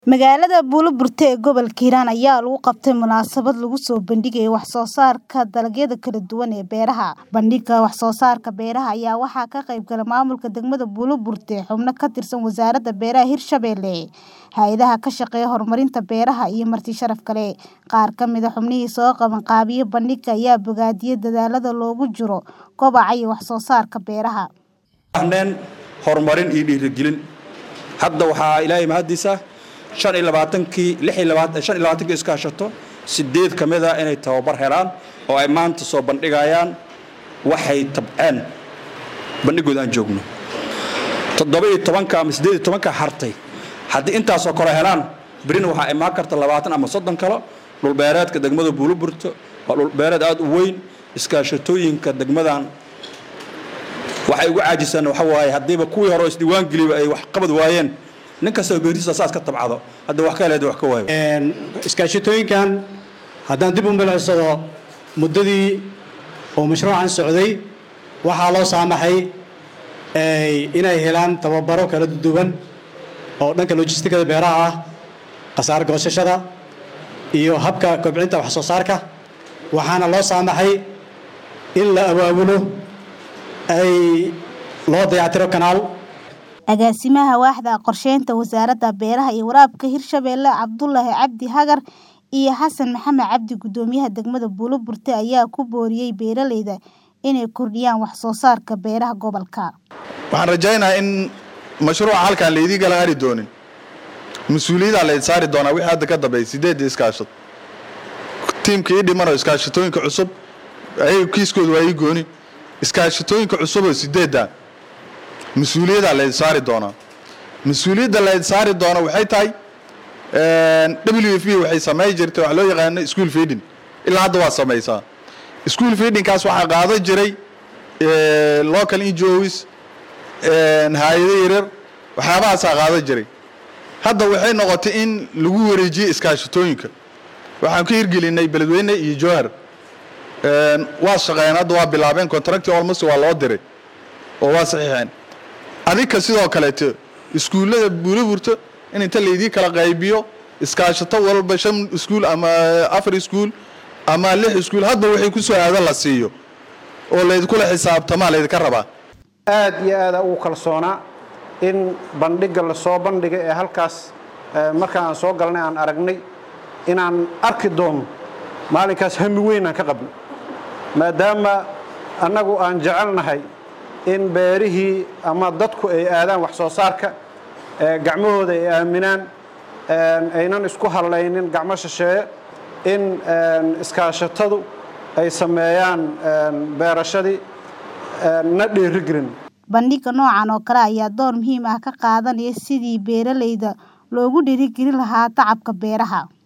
Magaalada Buuloburti ee gobolka Hiiraan ayaa lagu qabtay munaasabad lagu soo bandhigayo wax soo saarka dalagyada kala duwan ee beeraha. Bandhigga wax soo saarka beeraha ayaa waxaa ka qayb galay maamulka degmada Buuloburti, xubno ka tirsan Wasaaradda Beeraha Hirshabelle, hay'adaha ka shaqeeya horumarinta beeraha iyo marti sharaf kale. Qaar ka mid ah xubnihii soo qabanqaabiyay bandhigga ayaa bogaadiyay dadaallada loogu jiro kobaca iyo wax soo saarka beeraha. Waxaan horumarin iyo dhiirigelin hadda waxaa ilaahay mahadiisa shan iyo labaatankii lix iyo labaatan shan iyo labaatankii iskaashato sideed ka mid ah inay tababar helaan oo ay maanta soo bandhigayaan waxay tabceen bandhigooda aan joogno toddoba iyo tobanka ama siddeed iyo tobanka hartay haddii intaasoo kale helaan berina waxaa imaan karta labaatan ama soddon kale dhulbeereedka degmada buuloburto waa dhulbeereed aada u weyn iskaashatooyinka degmadan waxay ugu caajisaan waxa waaye haddiiba kuwii hore oo isdiiwaan geliba ay wax qabad waayeen nin kastaba beertiisa saas ka tabcado hadda wax ka heleed wax ka waayo iskaashatooyinkan haddaan dib u milicsado muddadii oo mashruucan socday waxaa loo saamaxay inay helaan tababaro kala duwan oo dhanka lojistikada beeraha ah khasaar goosashada iyo habka kobcinta wax soo saarka waxaana loo saamaxay in la abaabulo ay loo dayactiro kanaal agaasimaha waaxda qorsheynta wasaaradda beeraha iyo waraabka hirshabelle cabdulaahi cabdi hagar iyo xasan maxamed cabdi gudoomiyaha degmada buuloburti ayaa ku booriyey beeraleyda inay kordhiyaan wax soo saarka beeraha gobolka waxaan rajaynayaa in mashruuca halkaan laydii kala ari doonin mas-uuliyaddaa layd saari doonaa wixii hadda ka dambeeya sideedda iskaashad tiimka ii dhimanoo iskaashatooyinka cusub ayaga kiiskooda waa ii gooni iskaashatooyinka cusuboo sideedda mas-uuliyaddaa layd saari doonaa mas-uuliyadda layd saari doona waxay tahay w f b waxay samey jirtay wax loo yaqaano school feeding ilaa hadda waa samaysaa school feedingkaas waxaa qaadan jiray local ngos hay-ado yaryar waxyaabahaasaa qaadan jiray hadda waxay noqotay in lagu wareejiyey iskaashatooyinka waxaan ka hirgelinay beledweyne iyo jowhar waa shaqeeyeen hadda waa bilaabeen contracti almost waa loo diray oo waa saxiixeen adinka sidoo kaleeto iskuullada buuloburto in inta laydii kala qaybiyo iskaashato walba shan iskuul ama afar iskuul ama lix iskuul hadba waxay ku soo aadan la siiyo oo laydinkula xisaabtamaa laydinka rabaa aad iyo aada ugu kalsoonaa in bandhigga lasoo bandhigay ee halkaas markaa aan soo galnay aan aragnay inaan arki doono maalinkaas hami weyn aan ka qabno maadaama annagu aan jecelnahay in beerihii ama dadku ay aadaan wax soo saarka gacmahooda ay aaminaan aynan isku hallaynin gacmo shisheeye in iskaashatadu ay sameeyaan beerashadii na dhiirigelin bandhigga noocan oo kale ayaa door muhiim ah ka qaadanaya sidii beeraleyda loogu dhiirigelin lahaa tacabka beeraha